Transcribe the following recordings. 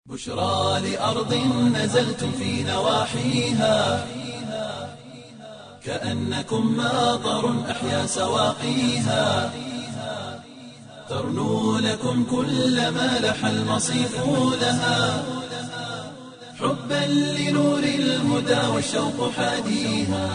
بشرى لأرض نزلتم في نواحيها كأنكم ماطر أحيا سواقيها ترنو لكم كل ما لح المصيف لها حبا لنور الهدى والشوق حاديها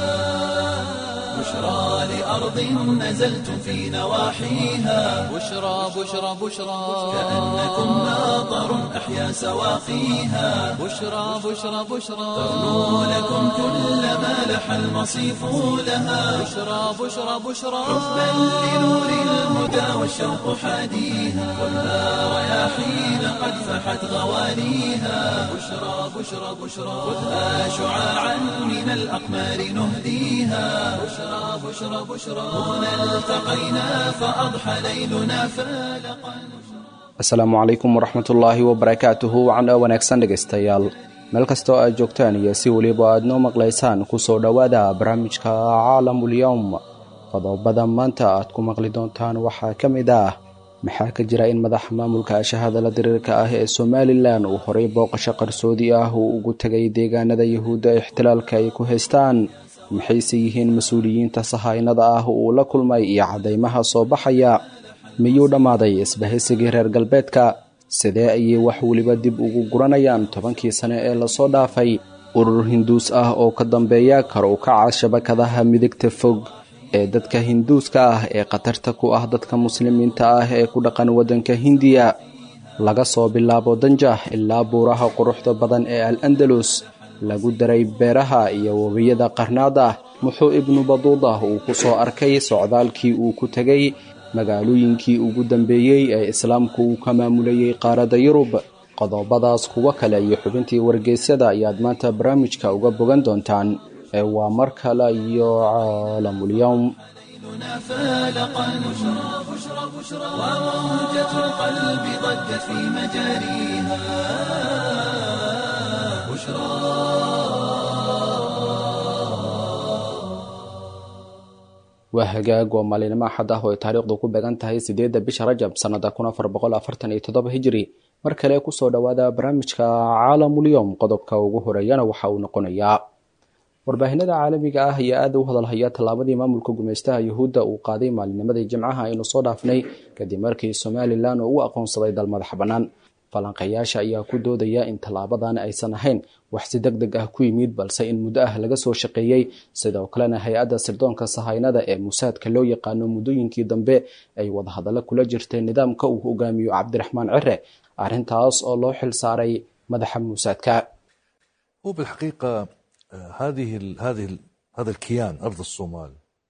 بشرى لأرض نزلتم في نواحيها بشرى بشرى بشرى كأنكم ماطر أحيا سواقيها بشرى بشرى بشرى ترنو لكم كل ما لح المصيف لها بشرى بشرى بشرى حبا لنور الهدى والشوق حاديها خذها رياحين قد فحت غوانيها بشرى بشرى بشرى خذها شعاعا من الأقمار نهديها بشرى بشرى بشرى هنا التقينا فأضحى ليلنا فالقا asalaamu calaykum waraxmatullaahi wabarakaatuhu wacan wanaagsan dhegaystayaal meel kastoo aad joogtaan iyo si weliba aad noo maqlaysaan kusoo dhowaada barnaamijka caalamulyowm qodobada maanta aad ku maqli doontaan waxaa ka mid ah maxaa ka jira in madaxa maamulka shahadala diriirka ah ee somalilan uu horay booqasho qarsoodi ah uu ugu tegay deegaanada yahuudda ixtilaalka ay ku haystaan maxayse yihiin mas-uuliyiinta sahaynada ah uu la kulmay iyo caddaymaha soo baxaya miyuu dhammaaday isbahaysigii reer galbeedka sidee ayay wax weliba dib ugu guranayaan tobankii sane ee lasoo dhaafay urur hinduus ah oo ka dambeeya kar u kaca shabakadaha midigta fog ee dadka hinduuska ah ee khatarta ku ah dadka muslimiinta ah ee ku dhaqan waddanka hindiya laga soo bilaabo danjah ilaa buuraha quruxda badan ee al andalus lagu daray beeraha iyo webiyada qarnaada muxuu ibnu baduuda uu ku soo arkay socdaalkii uu ku tegay magaalooyinkii ugu dambeeyey ee islaamku uu ka maamulayay qaaradda yurub qodobadaas kuwo kale iyo xubintii wargeysyada ayaad maanta barnaamijka uga bogan doontaan ee waa mar kale iyo caalamulyowm ليلنا فالقا بشرى بشرى بشرى وموجة القلب ضجت في مجاريها بشرى waa hagaag waa maalinimo axad ah oo ay taariikhdu ku beegan tahay siddeedda bisha rajab sannada kun afar boqol afartan iyo toddoba hijiri mar kale kusoo dhowaada barnaamijka caalamulyowm qodobka ugu horeeyana waxa uu noqonayaa warbaahinada caalamiga ah ayaa aada u hadalhaya tallaabadii maamulka gumeystaha yuhuudda uu qaaday maalinimadii jimcaha aynu soo dhaafnay kadib markii somalilan oo u aqoonsaday dal madax bannaan falanqayaasha ayaa ku doodaya in tallaabadan aysan ahayn wax si deg deg ah ku yimid balse in muddo ah laga soo shaqeeyey sidoo kalena hay-adda sirdoonka sahaynada ee musaadka loo yaqaano muddooyinkii dambe ay wadahadallo kula jirtay nidaamka uu hogaamiyo cabdiraxmaan cire arrintaas oo loo xil saaray madaxa muusaadka هو بالحقيقة آه، هذه ال هذه ال هذا الكيان أرض الصومال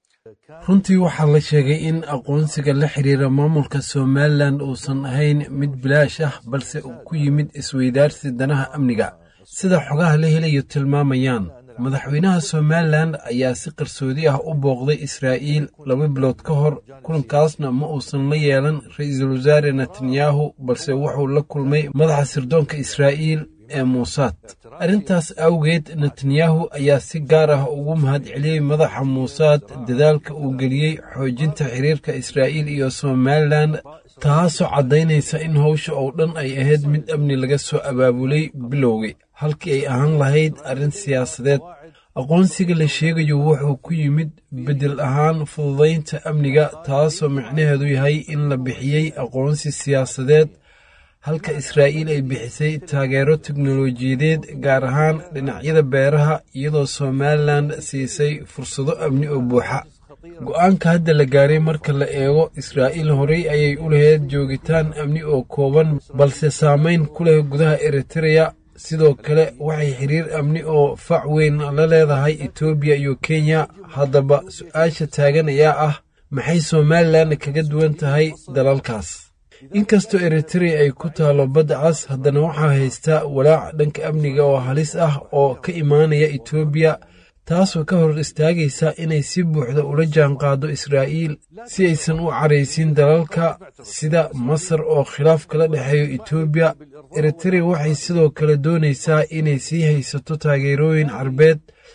runtii waxaa la sheegay in aqoonsiga la xiriira maamulka somalilan uusan ahayn mid bilaash ah balse uu ku yimid isweydaarsi danaha amniga sida xogaha la helayo tilmaamayaan madaxweynaha somalilan ayaa si qarsoodi ah u booqday israa'iil laba bilood ka hor kulankaasna ma uusan la yeelan ra-iisul wasaare netanyahu balse wuxuu la kulmay madaxa sirdoonka israa'iil ee muusaad arrintaas awgeed netanyahu ayaa si gaar ah ugu mahadceliyey madaxa muusaad dadaalka uu geliyey xoojinta xiriirka israa'iil iyo somalilan taasoo caddaynaysa in howsha oo dhan ay ahayd mid amni laga soo abaabulay bilowgii halkii ay ahaan lahayd arrin siyaasadeed aqoonsiga la sheegayo wuxuu ku yimid beddel ahaan fududaynta amniga taasoo micnaheedu yahay in la bixiyey aqoonsi siyaasadeed halka israa'iil ay bixisay taageero teknolojiyadeed gaar ahaan dhinacyada beeraha iyadoo somalilan siisay fursado amni oo buuxa go'aanka hadda la gaaray marka la eego israa'iil horey ayay u lahayd joogitaan amni oo kooban balse saamayn ku leh gudaha eritreya sidoo kale waxay xiriir amni oo fac weyn la leedahay etoobiya iyo kenya haddaba su-aasha taagan ayaa ah maxay somalilan kaga duwan tahay dalalkaas inkastoo eritrea ay ku taalo badda cas haddana waxaa haystaa walaac dhanka amniga oo halis ah oo ka imaanaya etoobiya taasoo ka hor istaagaysa inay si buuxda ula jaanqaado israa'iil si aysan u caraysiin dalalka sida masar oo khilaaf kala dhexeeyo etoobiya eritrea waxay sidoo kale doonaysaa inay sii haysato taageerooyin carbeed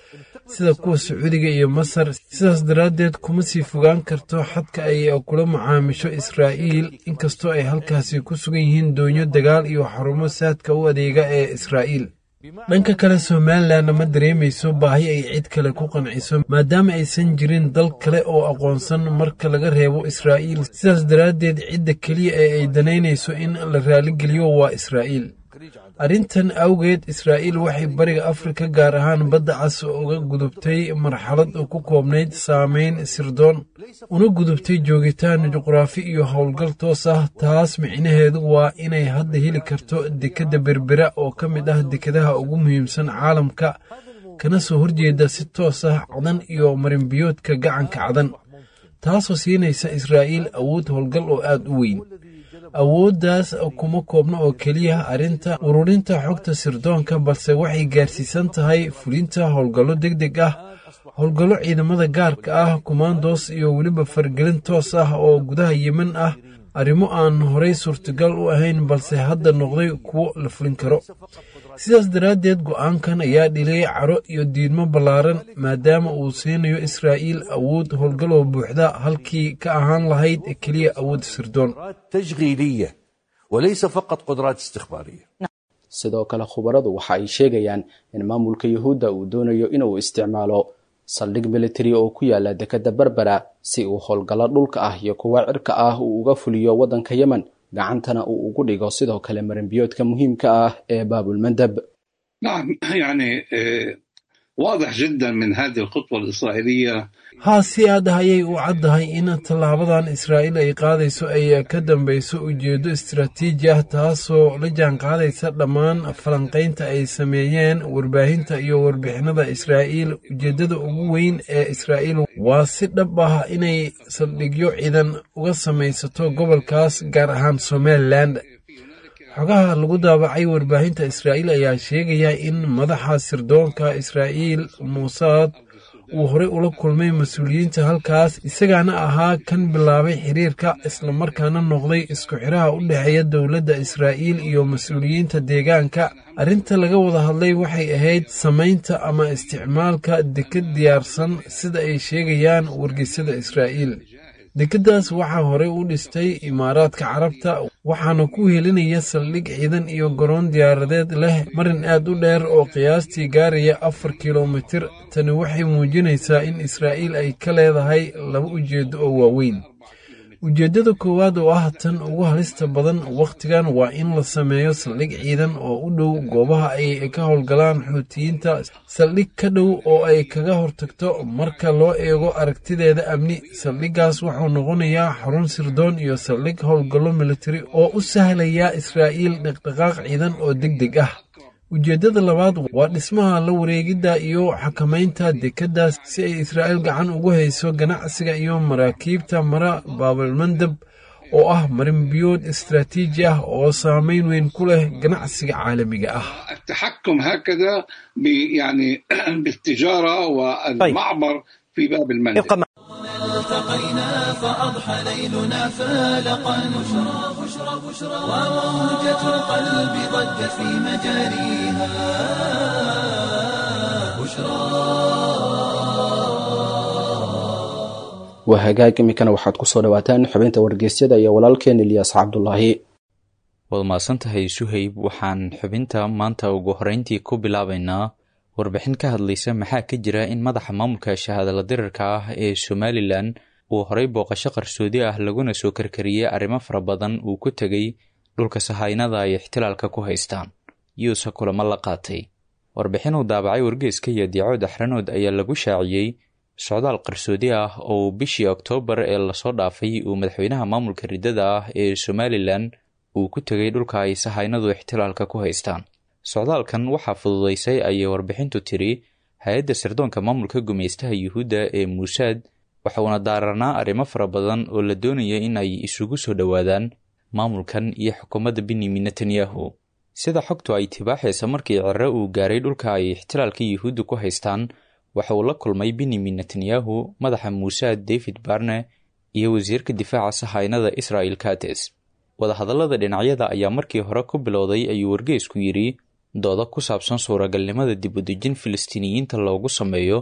sida kuwa sacuudiga iyo masar sidaas daraaddeed kuma sii fogaan karto xadka ay kula macaamisho israa'iil inkastoo ay halkaasi ku sugan yihiin doonyo dagaal iyo xarumo saadka u adeega ee israa'iil dhanka kale somalilanna ma dareemayso baahi ay cid kale ku qanciso maadaama aysan jirin dal kale oo aqoonsan marka laga reebo israa'iil sidaas daraaddeed cidda keliya ee ay danaynayso in la raaligeliyo waa israa'iil arrintan awgeed israa'iil waxay bariga afrika gaar ahaan badda cas uga gudubtay marxalad ku koobnayd saameyn sirdoon una gudubtay joogitaan juqraafi iyo howlgal toos ah taas micnaheedu waa inay hadda heli karto dekedda berbera oo ka mid ah dekedaha ugu muhiimsan caalamka kana soo horjeeda si toos ah cadan iyo marinbiyoodka gacanka cadan taasoo siinaysa israa'iil awood howlgal oo aad u weyn awooddaas kuma koobna oo keliya arrinta ururinta xogta sirdoonka balse waxay gaarsiisan tahay fulinta howlgallo deg deg ah howlgallo ciidamada gaarka ah kumaandoos iyo weliba fargelin toos ah oo gudaha yemen ah arrimo aan horey suurtagal u ahayn balse hadda noqday kuwo la fulin karo sidaas daraaddeed go'aankan ayaa dhilay caro iyo diidmo ballaaran maadaama uu siinayo israa'iil awood howlgaloo buuxda halkii ka ahaan lahayd keliya awood sirdoon تشغيلية وليس فقط قدرات استخبارية sidoo kale khubaradu waxa ay sheegayaan in maamulka yuhuudda uu doonayo inuu isticmaalo saldhig militari oo ku yaala dekedda berbera si uu howlgallo dhulka ah iyo kuwa cirka ah uu uga fuliyo waddanka yemen gacantana uu ugu dhigo sidoo kale marinbiyoodka muhiimka ah ee baabulmandeb نعم يعني آه، واضح جدا من هذه الخطوة الإسرائيلية haa si aad ah ayay u caddahay in tallaabadan israa'iil ay qaadayso ay ka dambayso ujeeddo istaraatiiji ah taasoo la jaan qaadaysa dhammaan falanqaynta ay sameeyeen warbaahinta iyo warbixinada israa'iil ujeeddada ugu weyn ee israa'iil waa si dhab ah inay saldhigyo ciidan uga samaysato gobolkaas gaar ahaan somalilan xogaha lagu daabacay warbaahinta israa'iil ayaa sheegaya in madaxa sirdoonka israa'iil muusaad uu horey ula kulmay mas-uuliyiinta halkaas isagaana ahaa kan bilaabay xiriirka islamarkaana noqday isku xiraha u dhexeeya dowladda israa'iil iyo mas-uuliyiinta deegaanka arrinta laga wada hadlay waxay ahayd samaynta ama isticmaalka deked diyaarsan sida ay sheegayaan wargeysyada israa'iil dekeddaas waxaa horey u dhistay imaaraadka carabta waxaana ku helinaya saldhig ciidan iyo garoon diyaaradeed leh marin aad u dheer oo qiyaastii gaaraya afar kilomitir tani waxay muujinaysaa in israa'iil ay ka leedahay laba ujeeddo oo waaweyn ujeeddada koowaad oo ah tan ugu halista badan wakhtigan waa in la sameeyo saldhig ciidan oo u dhow goobaha ay ka howlgalaan xuutiyiinta saldhig ka dhow oo ay kaga hortagto marka loo eego aragtideeda amni saldhiggaas wuxuu noqonayaa xarun sirdoon iyo saldhig howlgallo militari oo u sahlaya israa'iil dhaqdhaqaaq ciidan oo deg deg ah ujeeddada labaad waa dhismaha la wareegidda iyo xakamaynta dekeddaas si ay israa'iil gacan ugu hayso ganacsiga iyo maraakiibta mara baabalmandab oo ah marinbiyood istaraatiiji ah oo saameyn weyn ku leh ganacsiga caalamiga ah التحكم هكذا ب- يعني بالتجارة والمعبر في باب المندب التقينا فأضحى ليلنا فالقا بشرى بشرى بشرى وموجة القلب ضجت في مجاريها waa hagaag iminkana waxaad ku soo dhawaataan xubinta wargeysyada iyo walaalkeen ilyaas cabdulaahi waad mahadsantahay suhayb waxaan xubinta maanta ugu horeyntii ku bilaabaynaa warbixin ka hadlaysa maxaa ka jira in madaxa maamulka shahaadala dirarka ah ee somalilan uu horey booqasho qarsoodi ah laguna soo karkariyey arrimo fara badan uu ku tegey dhulka sahaynada ay ixtilaalka ku haystaan yuuse kulamo la qaatay warbixin uu daabacay wargeeska iyo diicood axranood ayaa lagu shaaciyey socdaal qarsoodi ah oo uu bishii oktoobar ee lasoo dhaafay uu madaxweynaha maamulka riddada ah ee somalilan uu ku tegay dhulka ay sahaynadu ixtilaalka ku haystaan socdaalkan waxaa fududaysay ayay warbixintu tiri hay-adda sirdoonka maamulka gumeystaha yuhuudda ee muusaad waxauna daaranaa arrimo fara badan oo la doonaya in ay isugu soo dhowaadaan maamulkan iyo xukuumadda benyamin netanyahu sida xogtu ay tibaaxaysa markii cere uu gaaray dhulka ay ixtilaalka yuhuudda ku haystaan waxa uu la kulmay benyamin netanyahu madaxa muusaad david barne iyo wasiirka difaaca sahaynada israel kates wadahadallada dhinacyada ayaa markii hore ku bilowday ayuu wargeysku yidhi dooda ku saabsan suuragalnimada dib u dejin filistiiniyiinta loogu sameeyo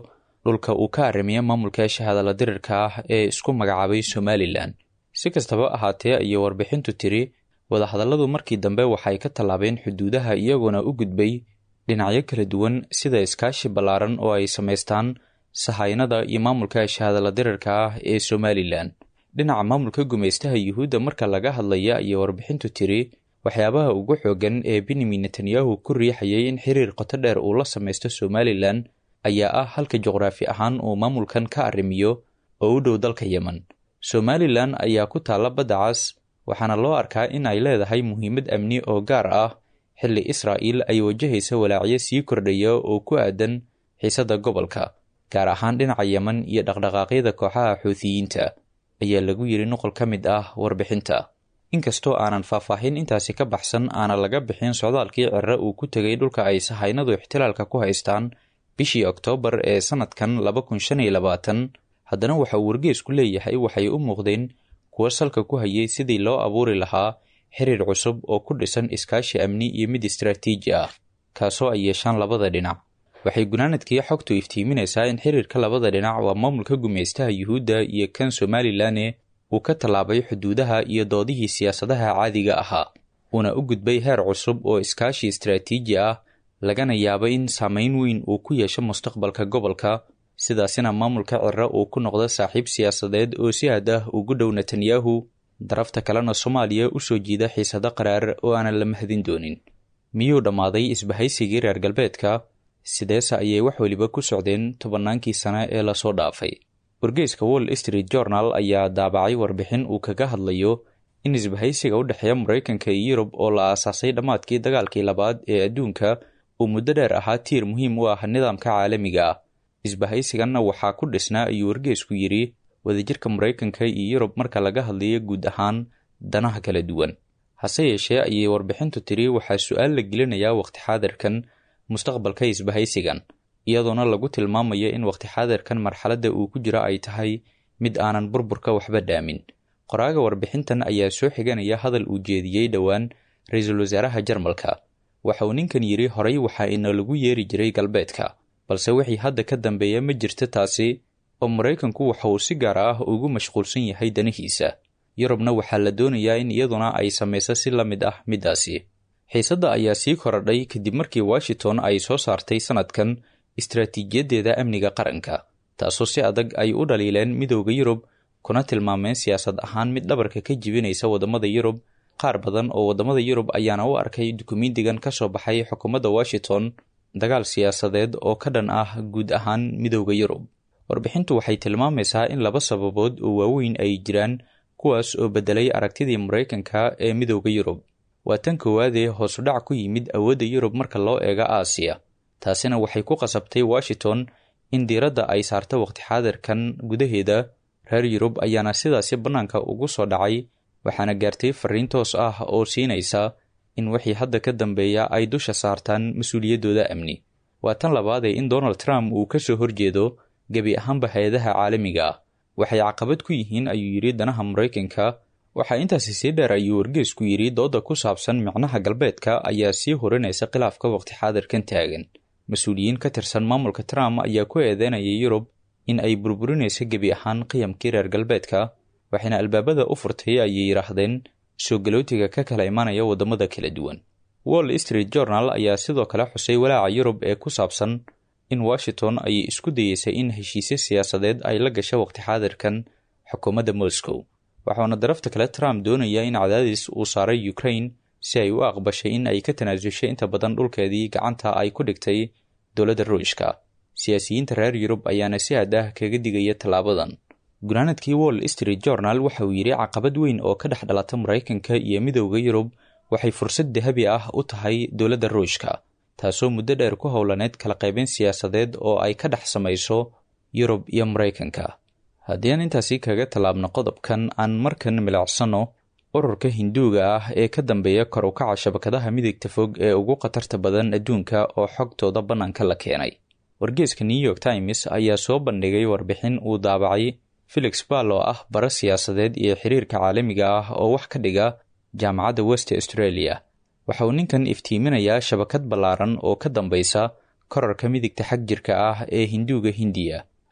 dhulka uu ka arrimiya maamulka shahaadala dirirka ah ee isku magacaabay somalilan si kastaba ahaatee ayay warbixintu tiri wadahadalladu markii dambe waxay ka tallaabeen xuduudaha iyagoona u gudbay dhinacyo kala duwan sida iskaashi ballaaran oo ay samaystaan sahaynada iyo maamulka shahaadala dirirka ah ee somalilan dhinaca maamulka gumaystaha yuhuudda marka laga hadlaya ayay warbixintu tiri waxyaabaha ugu xoogan ee benyamin netanyahu ku riixayay in xiriir qoto dheer uu la samaysto somalilan ayaa ah halka juqraafi ahaan uu maamulkan ka arrimiyo oo u dhow dalka yemen somalilan ayaa ku taalla badda cas waxaana loo arkaa in ay leedahay muhiimad amni oo gaar ah xilli israa'iil ay wajahaysa walaacyo sii kordhaya oo ku aadan xiisadda gobolka gaar ahaan dhinaca yemen iyo dhaqdhaqaaqyada kooxaha xuutiyiinta ayaa lagu yidhi noqol ka mid ah warbixinta inkastoo aanan faahfaahin intaasi ka baxsan aana laga bixin socdaalkii cirre uu ku tegay dhulka ay sahaynadu ixtilaalka ku haystaan bishii oktoobar ee sannadkan laba kun shan iyo labaatan haddana waxa uu wargeesku leeyahay waxay u muuqdeen kuwo salka ku hayay sidii loo abuuri lahaa xiriir cusub oo ku dhisan iskaashi amni iyo mid istaraatiiji ah kaasoo ay yeeshaan labada dhinac waxay gunaanadkii xogtu iftiiminaysaa in xiriirka labada dhinac waa maamulka gumaystaha yuhuudda iyo kan somalilan uu ka tallaabay xuduudaha iyo doodihii siyaasadaha caadiga ahaa uuna u gudbay heer cusub oo iskaashi istaraatiiji ah lagana yaabo in saameyn weyn uu ku yeesho mustaqbalka gobolka sidaasina maamulka cirre uu ku noqdo saaxiib siyaasadeed oo si aad ah ugu dhow netanyahu darafta kalena soomaaliya u soo jiida xiisado qaraar oo aanan la mahadin doonin miyuu dhammaaday isbahaysigii reer galbeedka sideese ayay wax weliba ku socdeen tobannaankii sane ee lasoo dhaafay wargeyska wall street journal ayaa daabacay warbixin uu kaga hadlayo in isbahaysiga u dhexeeya maraykanka iyo yurub oo la aasaasay dhammaadkii dagaalkii labaad ee adduunka uu muddo dheer ahaa tiir muhiim u ah nidaamka caalamiga ah isbahaysiganna waxaa ku dhisnaa ayuu wargeysku yidhi wadajirka maraykanka iyo yurub marka laga hadlayo guud ahaan danaha kala duwan hase yeeshee ayay warbixintu tiri waxaa su-aal la gelinayaa waqti xaadirkan mustaqbalka isbahaysigan iyadoona lagu tilmaamayo in waqti xaadirkan marxaladda uu ku jiro ay tahay mid aanan burburka waxba dhaamin qoraaga warbixintan ayaa soo xiganaya hadal uu jeediyey dhowaan ra-iisul wasaaraha jarmalka waxa uu ninkan yidhi horay waxaa ina lagu yeeri jiray galbeedka balse wixii hadda ka dambeeya ma jirto taasi oo maraykanku waxa uu si gaar ah ugu mashquulsan yahay danihiisa yurubna waxaa la doonayaa in iyaduna ay samayso si la mid ah middaasi xiisadda ayaa sii korodhay kadib markii washington ay soo saartay sannadkan istaraatiijiyaddeeda amniga qaranka taasoo si adag ay u dhaliileen midowda yurub kuna tilmaameen siyaasad ahaan mid dhabarka ka jibinaysa waddamada yurub qaar badan oo waddamada yurub ayaana u arkay dukumiintigan ka soo baxay xukuumadda washington dagaal siyaasadeed oo ka dhan ah guud ahaan midowda yurub warbixintu waxay tilmaamaysaa in laba sababood oo waaweyn ay jiraan kuwaas oo beddelay aragtidii maraykanka ee midowda yurub waa tan koowaadee hoosudhac ku yimid awoodda yurub marka loo eego aasiya taasina waxay ku qasabtay washington in diiradda ay saarto waqti xaadirkan gudaheeda reer yurub ayaana sidaasi bannaanka ugu soo dhacay waxaana gaartay fariin toos ah oo siinaysa in wixii hadda ka dambeeya ay dusha saartaan mas-uuliyaddooda amni waa tan labaadee in donald trump uu ka soo horjeedo gebi ahaanba hay-adaha caalamiga ah waxay caqabad ku yihiin ayuu yidhi danaha maraykanka waxaa intaasi sii dheer ayuu wargeysku yidhi dooda ku saabsan micnaha galbeedka ayaa sii horinaysa khilaafka waqti xaadirkan taagan mas-uuliyiin ka tirsan maamulka trump ayaa ku eedeynayay yurub in ay burburinayso gebi ahaan qiyamkii reer galbeedka waxayna albaabada u furtay ayay yidhaahdeen soo galootiga ka kala imanaya waddamada kala duwan wall street journal ayaa sidoo kale xusay walaaca yurub ee ku saabsan in washington ay isku dayeysay in heshiisyo siyaasadeed ay la gasho waqti xaadirkan xukuumadda moscow waxauna darafta kale trump doonaya in cadaadis uu saaray ukraine si ay u aqbashay in ay ka tanaasushay inta badan dhulkeedii gacanta ay ku dhigtay dowladda ruushka siyaasiyiinta reer yurub ayaana si aad ah kaga digaya tallaabadan gunaanadkii wall street journal waxa uu yidhi caqabad weyn oo ka dhex dhalata maraykanka iyo midowda yurub waxay fursad dahabi ah u tahay dowladda ruushka taasoo muddo dheer ku howlaneyd kala qaybin siyaasadeed oo ay ka dhex samayso yurub iyo maraykanka haddii aan intaasi kaga tallaabno qodobkan aan markan milicsano ururka hinduuga ah ee ka dambeeya kor u kaca shabakadaha midigta fog ee ugu khatarta badan adduunka oo xogtooda bannaanka la keenay wargeeska new york times ayaa soo bandhigay warbixin uu daabacay felix ball oo ah bara siyaasadeed iyo xiriirka caalamiga ah oo wax ka dhiga jaamacadda west australia waxa uu ninkan iftiiminayaa shabakad ballaaran oo ka dambaysa korarka midigta xag jirka ah ee hinduuga hindiya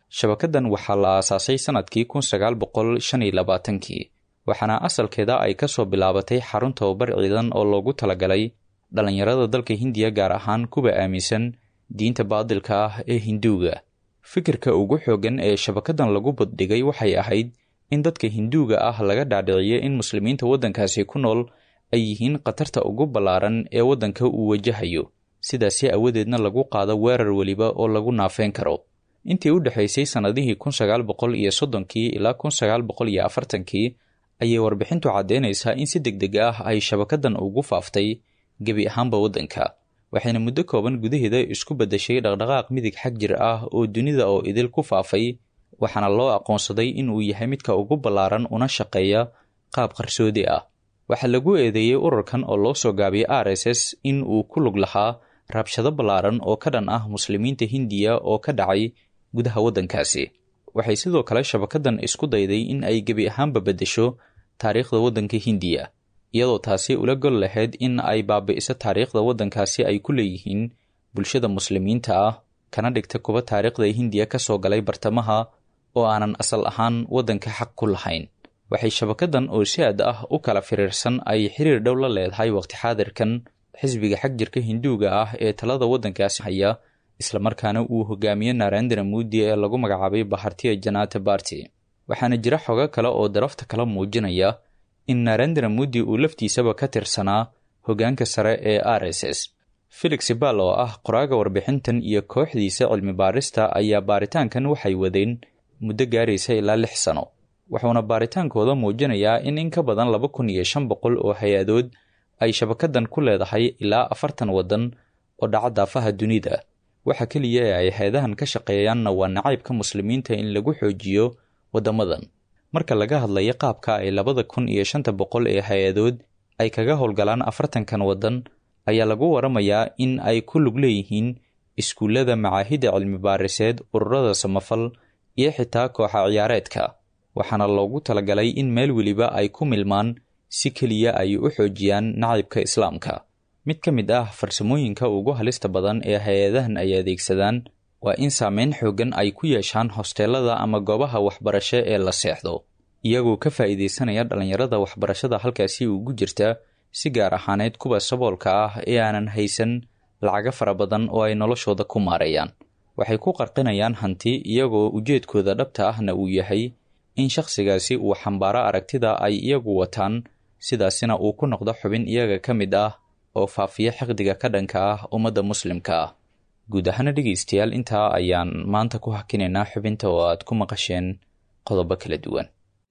shabakadan waxaa la aasaasay sannadkii kun sagaal boqol shan iyo labaatankii waxaana asalkeeda ay ka soo bilaabatay xarun tababar ciidan oo loogu talagalay dhallinyarada dalka hindiya gaar ahaan kuwa aaminsan diinta baadilka ah ee hinduuga fikirka ugu xooggan ee shabakadan lagu baddhigay waxay ahayd in dadka hinduuga ah laga dhaadhiciyo in muslimiinta waddankaasi ku nool ay yihiin khatarta ugu ballaaran ee waddanka uu wajahayo sidaasi awadeedna lagu qaado weerar weliba oo lagu naafeen karo intii u dhexaysay sannadihii kun sagaal boqol iyo soddonkii ilaa kun sagaal boqol iyo afartankii ayay warbixintu caddeynaysaa in si deg deg ah ay shabakadan ugu faaftay gebi ahaanba waddanka waxayna muddo kooban gudaheeda isku beddeshay dhaqdhaqaaq midig xag jir ah oo dunida oo idil ku faafay waxaana loo aqoonsaday in uu yahay midka ugu ballaaran una shaqeeya qaab qarsoodi ah waxaa lagu eedeeyey ururkan oo loo soo gaabiyey r s s in uu ku lug lahaa rabshado ballaaran oo ka dhan ah muslimiinta hindiya oo ka dhacay gudaha waddankaasi waxay sidoo kale shabakadan isku dayday in ay gebi ahaanba beddesho taariikhda waddanka hindiya iyadoo taasi ula gol lahayd in ay baabi'iso taariikhda waddankaasi ay ku leeyihiin bulshada muslimiinta ah kana dhigta kuwa taariikhda hindiya ka soo galay bartamaha oo aanan asal ahaan waddanka xaq ku lahayn waxay shabakadan oo si aad ah u kala firiirsan ay xiriir dhow la leedahay waqti xaadirkan xisbiga xag jirka hinduuga ah ee talada waddankaasi haya islamarkaana uu hogaamiye narendra muudi ee lagu magacaabay bahartiya janata barti waxaana jira xogo kale oo darafta kala muujinaya in narendra muudi uu laftiisaba ka tirsanaa hoggaanka sare ee r s s felix bal oo ah qoraaga warbixintan iyo kooxdiisa cilmi baarista ayaa baaritaankan waxay wadeen muddo gaaraysa ilaa lix sano wuxuuna baaritaankooda muujinayaa in in ka badan laba kun iyo shan boqol oo hay-adood ay shabakadan ku leedahay ilaa afartan waddan oo dhaca daafaha dunida waxa keliya ee ay hay-adahan ka shaqeeyaanna waa nacaybka muslimiinta in lagu xoojiyo waddamadan marka laga hadlayo qaabka ay labada kun iyo shanta boqol ee hay-adood ay kaga howlgalaan afartankan waddan ayaa lagu waramayaa in ay ku lug leeyihiin iskuullada macaahidda cilmi baariseed ururada samafal iyo xitaa kooxa ciyaareedka waxaana loogu talagalay in meel weliba ay ku milmaan si keliya ay u xoojiyaan nacaybka islaamka mid ka mid ah farsamooyinka ugu halista badan ee hay-adahan ay adeegsadaan waa in saameyn xooggan ay ku yeeshaan hosteelada ama goobaha waxbarasho ee la seexdo iyagoo ka faa'iidaysanaya dhallinyarada waxbarashada halkaasi ugu jirta si gaar ahaaneed kuwa saboolka ah ee aanan haysan lacago fara badan oo ay noloshooda ku maareeyaan waxay ku qarqinayaan hanti iyagoo ujeedkooda dhabta ahna uu yahay in shakhsigaasi uu xambaaro aragtida ay iyagu wataan sidaasina uu ku noqdo xubin iyaga ka mid ah oo faafiya xiqdiga ka dhanka ah ummadda muslimka ah guud ahaana dhegaystayaal intaa ayaan maanta ku hakinaynaa xubinta oo aad ku maqasheen qodobo kala duwan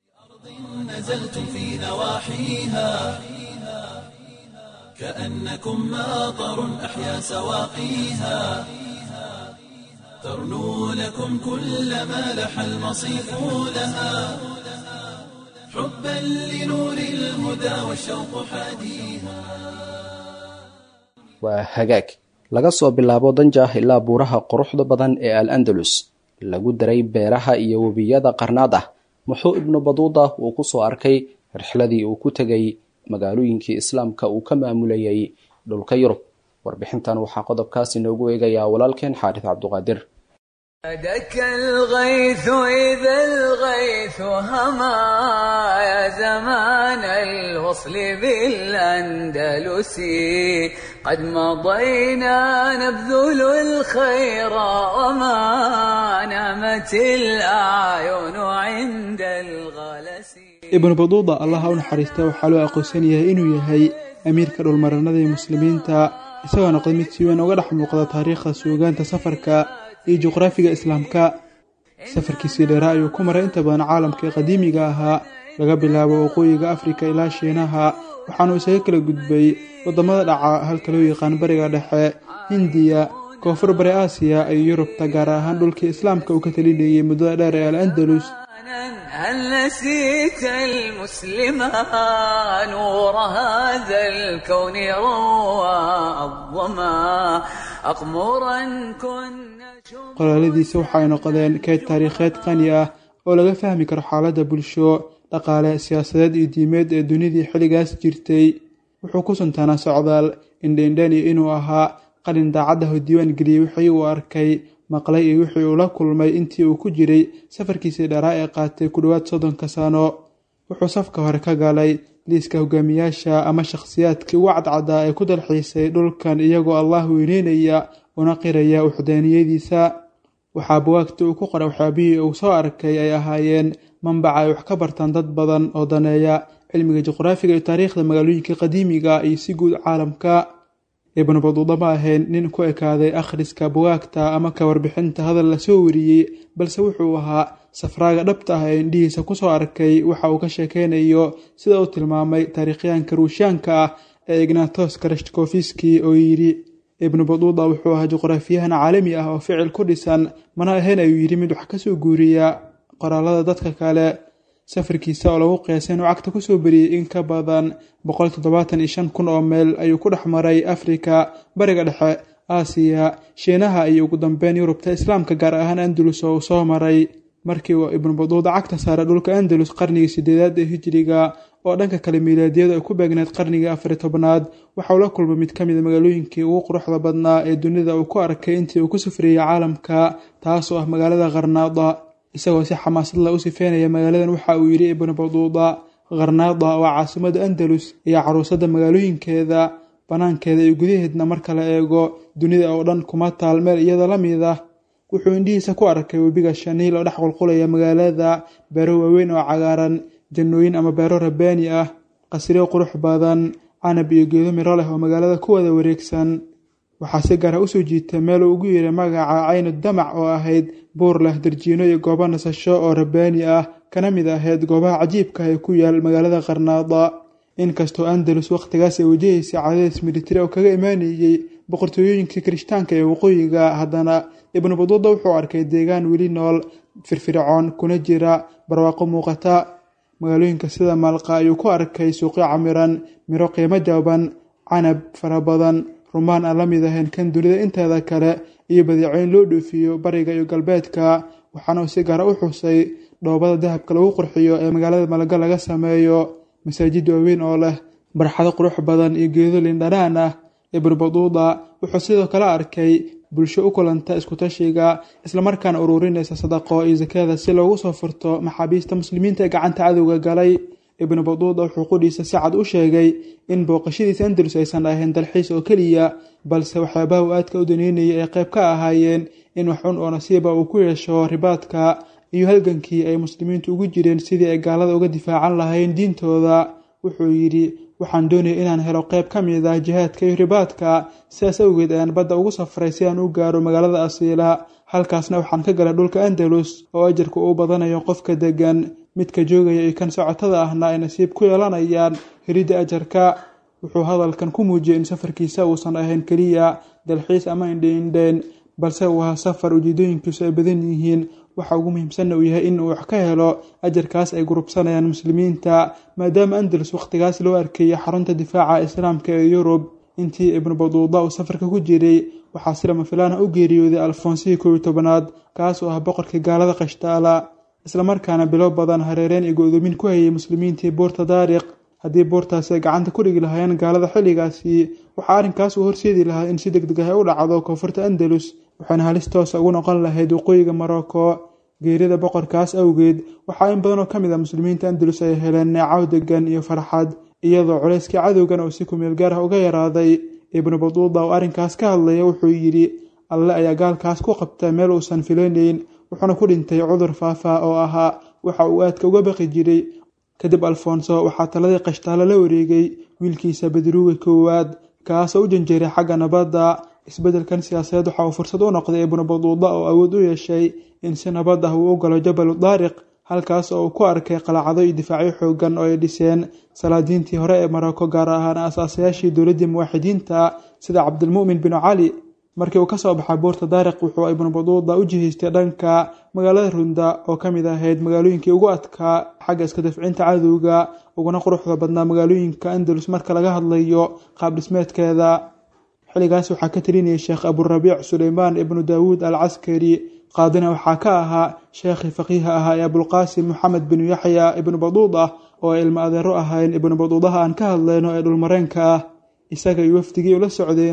نزلتم في نواحيها كأنكم ماطر أحيا سواقيها ترنو لكم كل ما لح المصيف لها حبا لنور الهدى والشوق حاديها waa hagaag laga soo bilaabo danjah ilaa buuraha quruxda badan ee al andalus lagu daray beeraha iyo webiyada qarnaad ah muxuu ibnu baduuda uu ku soo arkay rixladii uu ku tegay magaalooyinkii islaamka uu ka maamulayay dhulka yurub warbixintan waxaa qodobkaas inoogu eegayaa walaalkeen xaarif cabduqaadir دك الغيث إذا الغيث هما يا زمان الوصل بالأندلس قد مضينا نبذل الخير وما نامت الأعين عند الغلس ibnu baduuda allaha u naxariista waxaa loo aqoonsan yahay inuu yahay amiirka dhulmaranada ee muslimiinta isagoo noqday mid si weyn uga dhex muuqda taariikhda suugaanta safarka iyo juqraafiga islaamka safarkiisii dheeraa ayuu ku maray inta badan caalamka ee qadiimiga ahaa laga bilaabo waqooyiga afrika ilaa shiinaha waxaanuu isaga kala gudbay waddamada dhaca halka loo yaqaan bariga dhexe hindiya koonfur bari aasiya iyo yurubta gaar ahaan dhulkii islaamka uu ka talinayay muddada dheer ee al andalus هل نسيت المسلما نور هذا الكون روى الظما أقمرا كنا qoraaladiisa waxay noqdeen keyd taariikheed qani ah oo laga fahmi karo xaaladda bulsho dhaqaale siyaasadeed iyo diimeed ee dunidii xilligaas jirtay wuxuu ku suntaanaa socdaal indheindhen iyo inuu ahaa qalin daacadda ho diiwaan geliyey wixii uu arkay maqlay iyo wixii uu la kulmay intii uu ku jiray safarkiisii dheeraa ee qaatay ku dhowaad soddonka sano wuxuu safka hore ka galay liiska hogaamiyaasha ama shakhsiyaadkii ugu cadcadaa ee ku dalxiisay dhulkan iyagoo allah weyneynaya una qiraya uxdaaniyadiisa waxaa buwaagta uu ku qoray waxyaabihii uu soo arkay ay ahaayeen manbaca ay wax ka bartaan dad badan oo daneeya cilmiga juqraafiga iyo taariikhda magaalooyinka qadiimiga iyo si guud caalamka ibnu baduuda ma ahayn nin ku ekaaday akhriska buwaagta ama ka warbixinta hadal lasoo wariyey balse wuxuu ahaa safraaga dhabta ah ee indhihiisa kusoo arkay waxa uu ka sheekeynayo sida uu tilmaamay taariikhyaanka ruushaanka ah ee ignatos karashkofiski oo yidhi ibnu baduuda wuxuu ahaa juqraafiyahan caalami ah oo ficil ku dhisan mana ahayn ayuu yidhi mid wax kasoo guuriya qoraalada dadka kale safarkiisa oo lagu qeesay inuu cagta kusoo beriyey in ka badan boqol toddobaatan iyo shan kun oo meel ayuu ku dhex maray afrika bariga dhexe aasiya shiinaha iyo ugu dambeyn yurubta islaamka gaar ahaan andalus oo uu soo maray markii uu ibnu baduuda cagta saaray dhulka andalus qarnigii sideedaad ee hijiriga oo dhanka kale miilaadiyadu ay ku beegneed qarnigii afari tobnaad waxauu la kulmay mid ka mid a magaalooyinkii ugu quruxda badnaa ee dunida uu ku arkay intii uu ku safriyey caalamka taasoo ah magaalada qarnaada isagoo si xamaasad la u sifeynaya magaaladan waxa uu yidhi ibnu baduuda qarnaada waa caasimada andalus iyo caruusada magaalooyinkeeda banaankeeda iyo gudaheedna marka la eego dunida oo dhan kuma taal meel iyada la mid ah wuxuu indhihiisa ku arkay webiga shaniil oo dhex qulqulaya magaalada beero waaweyn oo cagaaran jannooyin ama beero rabaani ah qasriyo qurux badan canab iyo geedo miro leh oo magaalada ku wada wareegsan waxaa si gaara usoo jiitay meel uu ugu yeeray magaca caynu damac oo ahayd buur leh darjiino iyo goobo nasasho oo rabaani ah kana mid ahayd goobaha cajiibka ee ku yaal magaalada qarnaada inkastoo andalus wakhtigaas ay wajahaysay cadadeys militari oo kaga imaanayey boqortooyooyinkii kirishtaanka ee waqooyiga haddana ibnu baduuda wuxuu arkay deegaan weli nool firfircoon kuna jira barwaaqo muuqata magaalooyinka sida maalqa ayuu ku arkay suuqyo camiran miro qiimo jaban canab fara badan rumaan aan la mid ahayn kan dunida inteeda kale iyo badeecooyin loo dhoofiyo bariga iyo galbeedka waxaana uu si gaara u xusay dhoobada dahabka lagu qurxiyo ee magaalada malaga laga sameeyo masaajid waaweyn oo leh barxado qurux badan iyo geedo lindhanaan ah ibnu baduuda wuxuu sidoo kale arkay bulsho u kulanta iskutashiga islamarkaana ururinaysa sadaqo iyo sakada si loogu soo furto maxaabiista muslimiinta ee gacanta cadowga galay ibnu baduuda wuxuu qudhiisa si cad u sheegay in booqashadiisa andalus aysan ahayn dalxiis oo keliya balse waxyaabaha uu aadka u daneynayay ay qayb ka ahaayeen in wax cun oo nasiiba uu ku yeesho ribaadka iyo halgankii ay muslimiintu ugu jireen sidii ay gaalada uga difaacan lahayn diintooda wuxuu yidhi waxaan doonaya inaan helo qayb ka mid ah jihaadka iyo ribaadka sidaas awgeed ayaan badda ugu safray si aan u gaaro magaalada asiila halkaasna waxaan ka galay dhulka andalus oo ajarku uu badanayo qofka degan midka joogaya iyo kan socotada ahna ay nasiib ku yeelanayaan helidda ajarka wuxuu hadalkan ku muujiyey in safarkiisa uusan ahayn keliya dalxiis ama indheindheen balse uu ahaa safar ujeedooyinkiisu ay badan yihiin waxa ugu muhiimsanna uu yahay in uu wax ka helo ajarkaas ay gurubsanayaan muslimiinta maadaama andalus wakhtigaas loo arkayay xarunta difaaca islaamka ee yurub intii ibnu baduuda uu safarka ku jiray waxaa si lama filaana u geeriyooday alfoonsihii koob iyo tobanaad kaas oo ah boqorkii gaalada qashtaala islamarkaana bilo badan hareereen iyo go-doomin ku hayay muslimiintii buurta daariq haddii buurtaasi ay gacanta ku dhigi lahaayeen gaalada xilligaasi waxaa arrinkaas uu horseedi lahaa in si deg deg ah u dhacdo koonfurta andalus waxaana halis toosa ugu noqon lahayd waqooyiga morocco geerida boqorkaas awgeed waxaa in badan oo ka mid a muslimiinta andalus ay heleen neecaw degan iyo farxad iyadoo culayskii cadowgan uu si kumeel gaar ah uga yaraaday ibnu baduuda oo arrinkaas ka hadlaya wuxuu yidhi alle ayaa gaalkaas ku qabta meel uusan filaynayn wuxuuna ku dhintay cudur faafa oo ahaa waxa uu aadka uga baqi jiray kadib alfonso waxaa taladii qashtaalo la wareegay wiilkiisa badruuga koowaad kaasoo u janjeeray xagga nabadda isbeddelkan siyaasadeed waxa uu fursad u noqday ibnu baduuda oo awood u yeeshay in si nabad ah uu u galo jabalu daariq halkaas oo uu ku arkay qalacado iyo difaacyo xoogan oo ay dhiseen salaadiintii hore ee maroko gaar ahaan aasaasayaashii dowladdii muwaaxidiinta sida cabdilmu'min binu cali markii uu kasoo baxay buurta daariq wuxuu ibnu baduuda u jihaystay dhanka magaalada runda oo ka mid ahayd magaalooyinkii ugu adkaa xagga iska dafcinta cadowga uguna quruxda badnaa magaalooyinka andalus marka laga hadlayo qaab dhismeedkeeda xilligaas waxaa ka talinayay sheekh aburabiic suleymaan ibnu daawuud al caskari qaadina waxaa ka ahaa sheekhii faqiiha ahaa ee abulqaasim moxamed binu yaxya ibnu baduuda oo ay ilmo adeero ahayn ibnu baduudaha aan ka hadlayno ee dhulmareenka ah isaga iyo wafdigii ula socdeyna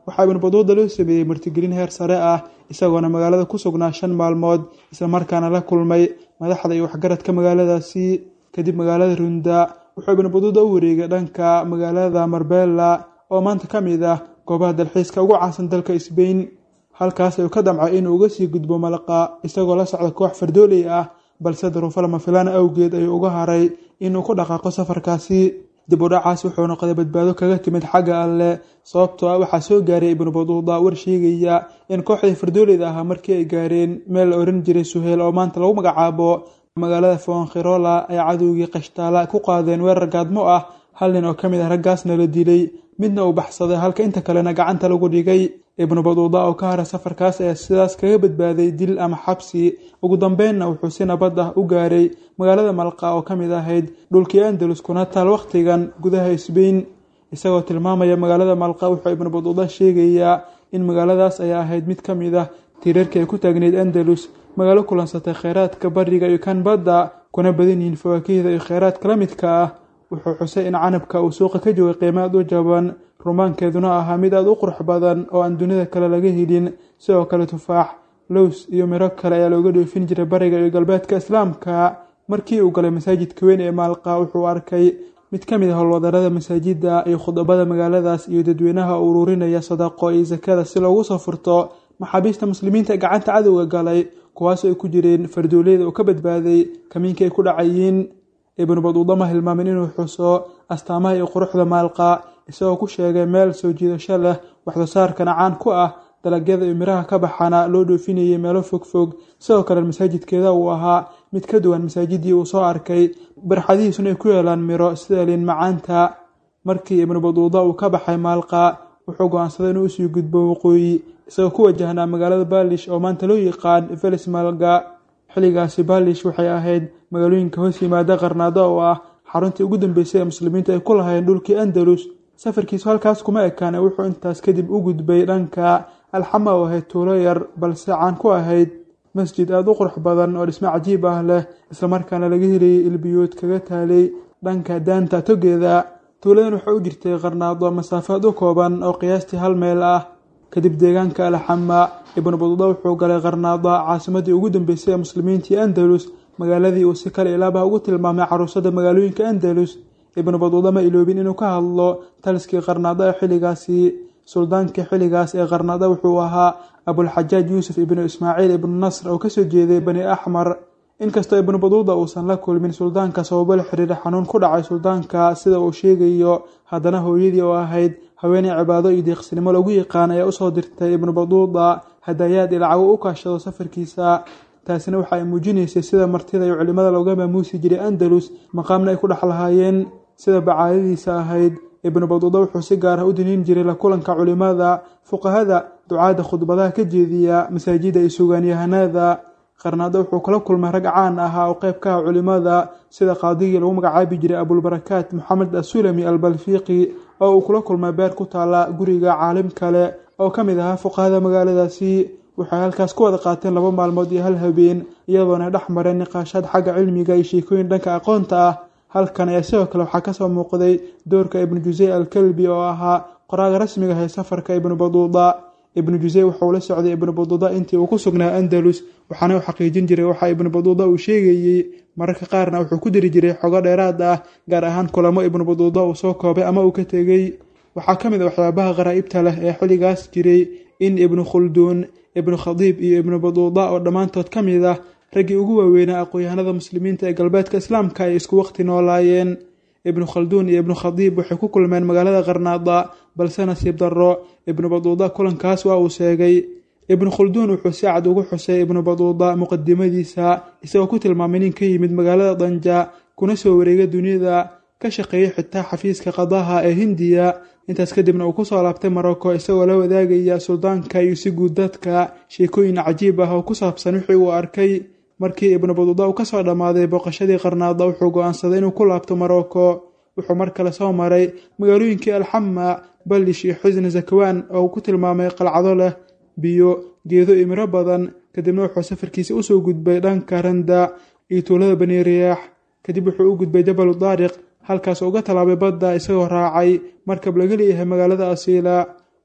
waxaa ibnu baduuda loo sameeyey martigelin heer sare ah isagoona magaalada ku sugnaa shan maalmood islamarkaana la kulmay madaxda iyo waxgaradka magaaladaasi kadib magaalada runda wuxuu ibnu baduuda u wareegay dhanka magaalada marbella oo maanta ka mid ah goobaha dalxiiska ugu caansan dalka sbain halkaas ayuu ka damcay inuu uga sii gudbo malaqa isagoo la socda koox fardooley ah balse daruufo lama filaan awgeed ayuu uga haray inuu ku dhaqaaqo safarkaasi dib u dhacaas wuxuu noqday badbaado kaga timid xagga alleh sababtoo ah waxaa soo gaaray ibnu baduuda war sheegaya in kooxdii fardooleyda ahaa markii ay gaareen meel la oran jiray suheel oo maanta lagu magacaabo magaalada fonkhirola ay cadowgii qashtaala ku qaadeen weerar gaadmo ah hal nin oo ka mid ah raggaasna la dilay midna uu baxsaday halka inta kalena gacanta lagu dhigay ibnu baduuda oo ka hara safarkaas ayaa sidaas kaga badbaaday dil ama xabsi ugu dambeynna wuxuu si nabad ah u gaaray magaalada malqa oo ka mid ahayd dhulkii andalus kuna taal wakhtigan gudaha sbain isagoo tilmaamaya magaalada malqa wuxuu ibnu baduuda sheegayaa in magaaladaas ay ahayd mid ka mid ah tiirarkii ay ku taagneyd andalus magaalo kulansatay kheyraadka bariga iyo kan badda kuna badan yihiin fawaakihda iyo kheyraadka la midka ah wuxuu xusay in canabka uu suuqa ka joogay qiimo aad u jaban rumaankeeduna ahaa mid aad u qurux badan oo aan dunida kale laga helin sidoo kale tufaax lows iyo miro kale ayaa looga dhoofin jiray bariga iyo galbeedka islaamka markii uu galay masaajidka weyn ee maalqa wuxuu arkay mid ka mid ah howlwadarada masaajidda iyo khudabada magaaladaas iyo dadweynaha u ururinaya sadaqo iyo sakada si loogu soo furto maxaabiista muslimiinta ee gacanta cadowga galay kuwaasoo ay ku jireen fardooleyda oo ka badbaaday kamiinkii ay ku dhacayiin ibnu baduuda ma hilmaamin inuu xuso astaamaha iyo quruxda maalqa isagoo ku sheegay meel soo jiidasho leh waxsoosaarkana caan ku ah dalagyada iyo miraha ka baxana loo dhoofinayay meelo fogfog sidoo kale masaajidkeeda uu ahaa mid ka duwan masaajidii uu soo arkay barxadihiisuna ay ku yeelaan miro sida liin macaanta markii ibnu baduuda uu ka baxay maalqa wuxuu go-aansaday inuu usii gudbo waqooyi isagoo ku wajahnaa magaalada baalish oo maanta loo yaqaan velis malga xilligaasi baalish waxay ahayd magaalooyinka hoos yimaada qarnaado oo ah xaruntii ugu dambeysay ee muslimiinta ay ku lahayn dhulkii andalus safarkiisu halkaas kuma ekaane wuxuu intaas kadib u gudbay dhanka alxama oo ahayd tuulo yar balse caan ku ahayd masjid aada u qurux badan oo dhismo cajiib ah leh islamarkaana laga helayay ilbiyood kaga taalay dhanka daanta togeeda tuuladan waxay u jirtay qarnaado masaafaad u kooban oo qiyaastii hal meel ah kadib deegaanka alxama ibnu baduuda wuxuu galay qarnaado caasimadii ugu dambeysay ee muslimiintii andalus magaaladii uu si kale ilaabah ugu tilmaamay caruusada magaalooyinka andalus ibnu baduuda ma iloobin inuu ka hadlo taliskii qarnaado ee xilligaasi suldaankii xilligaas ee qarnaado wuxuu ahaa abulxajaaj yuusuf ibnu ismaaciil ibnu nasr oo kasoo jeeday bani axmar inkastoo ibnu baduuda uusan la kulmin suldaanka sababo la xiriira xanuun ku dhacay suldaanka sida uu sheegayo haddana hooyadii oo ahayd haweeney cibaado iyo deeqsinimo lagu yaqaan ayaa usoo dirtay ibnu baduuda hadayaad ilacago u kaashado safarkiisa taasina waxa ay muujinaysay sida martida iyo culimada looga maamuusi jiray andalus maqaamna ay ku dhex lahaayeen sida bacaadadiisa ahayd ibnu baduuda wuxuu si gaar ah u diniin jiray la kulanka culimada fuqahada ducaadda khudbadaha ka jeediya masaajida iyo sugaanyahanada qarnaado wuxuu kula kulmay rag caan ahaa oo qayb ka ah culimada sida qaadigii lagu magacaabi jiray abulbarakaat moxamed asulami albalfiiqi oo uu kula kulmay beer ku taala guriga caalim kale oo ka mid ahaa fuqahada magaaladaasi waxay halkaas ku wada qaateen laba maalmood iyo hal habeen iyadoona dhex mareen niqaashaad xagga cilmiga iyo sheekooyin dhanka aqoonta ah halkan ayaa sidoo kale waxaa kasoo muuqday doorka ibnu jusey alkalbi oo ahaa qoraaga rasmiga ah ee safarka ibnu baduuda ibnu jusey wuxuu la socday ibnu baduuda intii uu ku sugnaa andalus waxaana uu xaqiijin jiray waxa ibnu baduuda uu sheegayey mararka qaarna wuxuu ku diri jiray xogo dheeraad ah gaar ahaan kulamo ibnu baduuda uu soo koobay ama uu ka tegey waxaa ka mid a waxyaabaha qaraa'ibta leh ee xilligaas jiray in ibnu khulduun ibnu khadiib iyo ibnu baduuda oo dhammaantood ka mid ah raggii ugu waaweynaa aqoon-yahanada muslimiinta ee galbeedka islaamka ay isku waqti noolaayeen ibnu khalduun iyo ibnu khadiib waxay ku kulmeen magaalada qarnaada balse nasiib darro ibnu baduuda kulankaas waa uu sheegay ibnu khulduun wuxuu si cad ugu xusay ibnu baduuda muqadimadiisa isagoo ku tilmaamay nin ka yimid magaalada danja kuna soo wareega duniyada ka shaqeeyay xitaa xafiiska qadaha ee hindiya intaas kadibna uu kusoo laabtay marocco isagoo la wadaagaya suldaanka iyo si guud dadka sheekooyin cajiib ah oo ku saabsan wixii uu arkay markii ibnu baduuda uu kasoo dhammaaday booqashadii qarnaada wuxuu go-aansaday inuu ku laabto marocco wuxuu mar kale soo maray magaalooyinkii alxama ballish iyo xusni zakawaan oo uu ku tilmaamay qalcado leh biyo geedo iyo miro badan kadibna wuxuu safarkiisa usoo gudbay dhanka randa iyo tuulada bani riyaax kadib wuxuu u gudbay jabalu daariq halkaas uga tallaabay badda isagoo raacay markab laga leeyahay magaalada asiila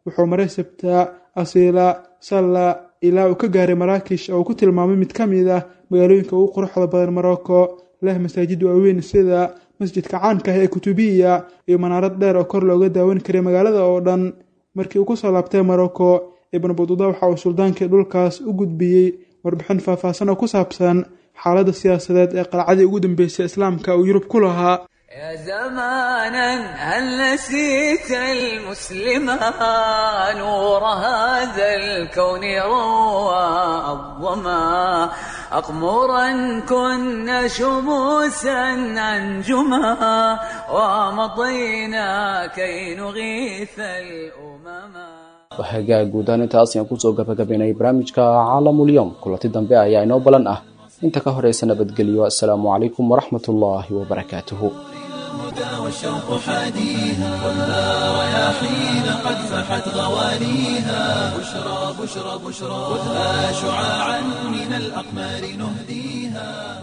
wuxuu maray sabtaa asiila salla ilaa uu ka gaaray maraakish oo uu ku tilmaamay mid ka mid ah magaalooyinka ugu quruxda badan morocco leh masaajid waaweyn sida masjidka caanka ah ee kutubiya iyo manaarad dheer oo kor looga daawan karay magaalada oo dhan markii uu kusoo laabtay morocco ibnu bududa waxa uu suldaankii dhulkaas u gudbiyey warbixin faahfaahsan oo ku saabsan xaaladda siyaasadeed ee qalcadii ugu dambeysay islaamka uu yurub ku lahaa يا زمانا هل نسيت المسلما نور هذا الكون روى الظما أقمرا كنا شموسا أنجما ومضينا كي نغيث الأمما hagaag guudaan intaas ayaan kusoo gabagabaynay barnaamijka caalamulyoom kulanti dambe ayaa inoo balan ah inta ka horeysa nabadgelyo assalaamu calaykum waraxmat ullaahi wabarakaatuhu الهدى والشوق حاديها والها رياحين قد فحت غواليها بشرى بشرى بشرى خذها شعاعا من الأقمار نهديها